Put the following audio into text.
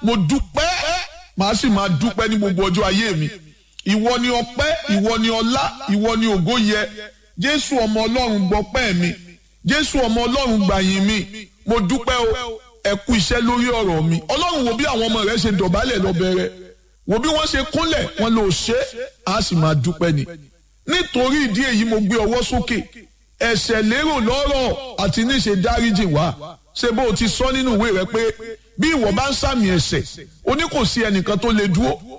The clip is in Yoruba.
mo dúpẹ́ màá sì máa dúpẹ́ ní gbogbo ọjọ́ ayé mi ìwọ ni ọpẹ́ ìwọ ni ọlá ìwọ ni ògo yẹ jésù ọmọ ọlọ́run gbọpẹ́ mi jésù ọmọ ọlọ́run gbàyìn mi mo dúpẹ́ o ẹ kú iṣẹ́ lórí ọ̀rọ̀ mi ọlọ́run wo bí àwọn ọmọ rẹ ṣe dọ̀bálẹ̀ lọ́bẹ̀rẹ̀ wo bí wọ́n ṣe kúnlẹ̀ wọn lò ṣe á sì máa dúpẹ́ ni nítorí ìdí èyí mo gbé ọwọ́ sókè ẹ̀ṣẹ̀ lérò lọ́rọ̀ àti níṣe dáríjì wá ṣé bó o ti sọ nínú ìwé rẹ pé bí ìwọ bá ń sàmì ẹ̀ṣẹ̀ o ní kò sí ẹnìkan tó lè dúró